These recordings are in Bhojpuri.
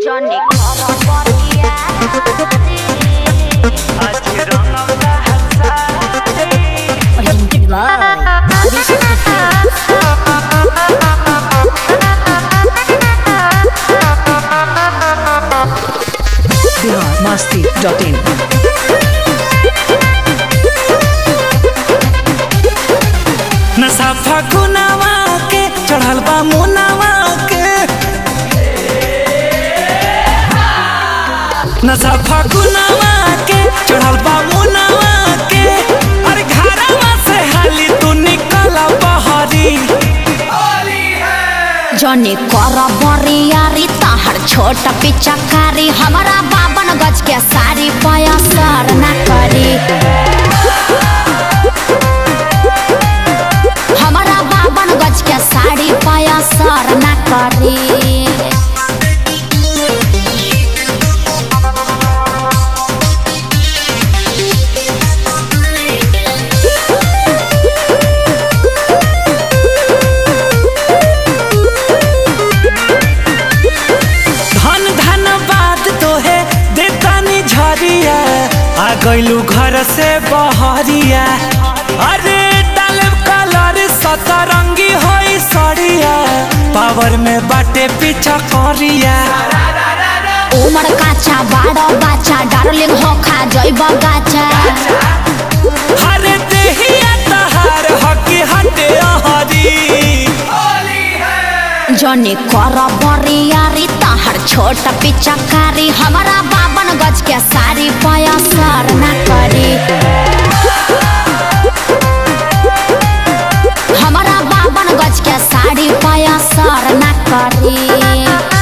Johnny Koroboria Presented by Abhishek Bihar Masti dot in नशा फगुनावा के चढ़ल बा मुनावा के नशा फगुनावा के चढ़ल बा मुनावा के अरे घरवा से हाली तू निकल बहरी जनी करबरियारी तहर छोट पिचकारी हमारा बाबन गज के साड़ी पयसर न करी हमारा बाबन गज के साड़ी पयसर न करी धन धन बात तो है देतानी झरिया आ गइलू घर से बहरिया अरे डालब कलर सतरंगी होई सड़िया पावर में बाटे पीछा करिया उमर काचा बाड़ो बाचा डार्लिंग हो खा जइब गाचा हरे देहिया तहार हकी हटे हरी जनी करबरियारी तहर छोट पिचकारी हमारा बाबन गज के साड़ी पयसर न करी हमारा बाबन गज के साड़ी पयसर न करी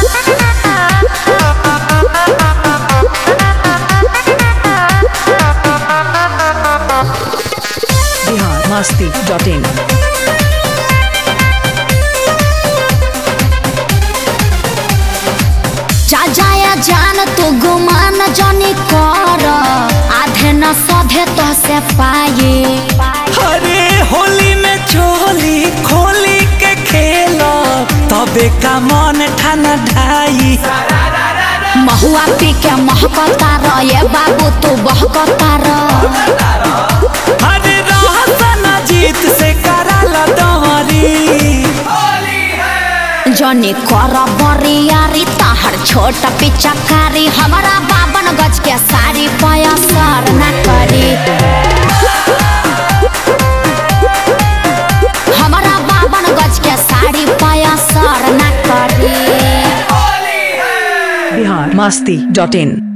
बिहार मस्ती डॉट इन जा जाया जान तू गुमान जनी कर आधे न सधे तो से पाए अरे होली में चोली खोली के खेल तबे का मन ठाना ढाई महुआ पी के महकता र ये बाबू तू बहकता र अरे रहसन जीत से कराल दहरी जनी कर बरियारी तहर छोट पिचकारी हमारा बाबन गज के साड़ी पयसर न करी हमारा बाबन गज के साड़ी पयसर न करी बिहार मस्ती डॉट इन